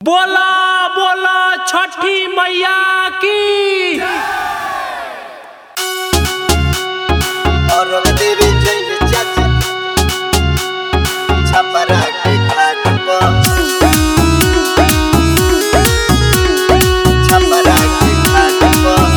बोला बोला छठी मैया की और देवी जय चाचा छपरा के घाट पर छपरा के घाट पर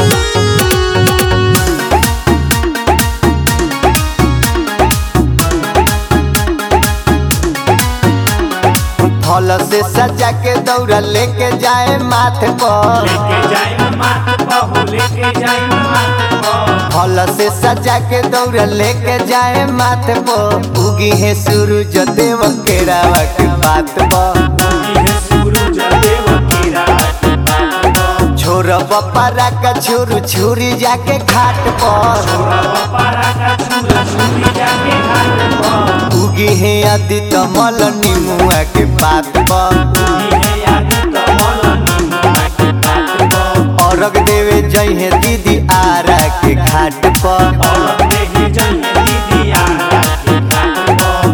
फल से सजा के दौड़ा लेके जाए माथे पर लेके जाए मात बहू लेके जाए मात फल से सजा के दौड़ा लेके जाए माथे पर उगी है सूरज देव के रावा के बात पर ये सूरज देव की रात छोर बपारा का छुरु छुरी जाके घाट पर पारा का छुरा छुरी जाके घाट पर उगी है अति कमल निमुआ के पात पर ये याद कमल नीमुआ के बात पर औरग देवे जय है दीदी आरा के घाट पर और देही जन दीदी आरा के घाट पर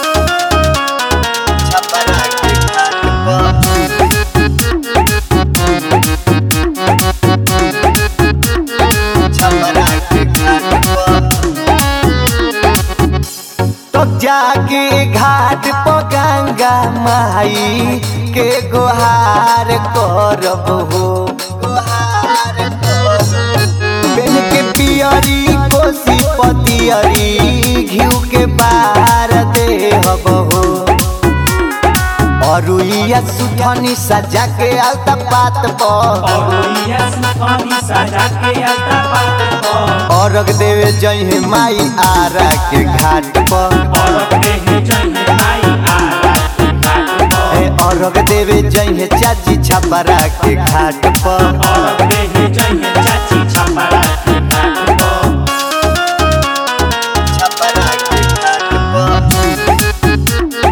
छपरा के घाट पर छपरा के घाट पर तो जाके घाट पर गंगा माई के गुहार करब हो गुहार बेन के पियरी कोसी पतियरी घिउ के बार देहब हो अरुइया सुथनी सजा के अलता पात पर और ये सुखानी सजा के अलता पात पर औरग देवे जय हे माई आरा के घाट पर और देही जन माई आरा के घाट पर हे औरग देवे जय हे चाची छपरा के घाट पर और देही जन चाची छपरा के घाट पर छपरा के घाट पर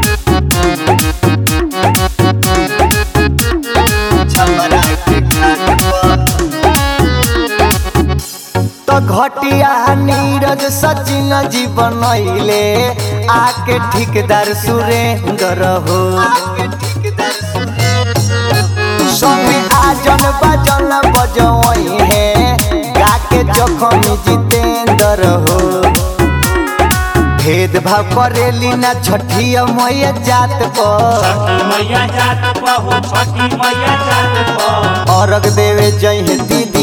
छपरा के घाट पर तो घटिया नीरज सचिन जी बनैले आके ठिकदार सुरेंद्र हो संगे आजन बाजन बजवई है गाके जखम जितेंद्र हो भेदभाव करेली ना छठिया मैया जात पर छठी मैया जात पर हो छठी मैया जात पर औरग देवे जय हे दीदी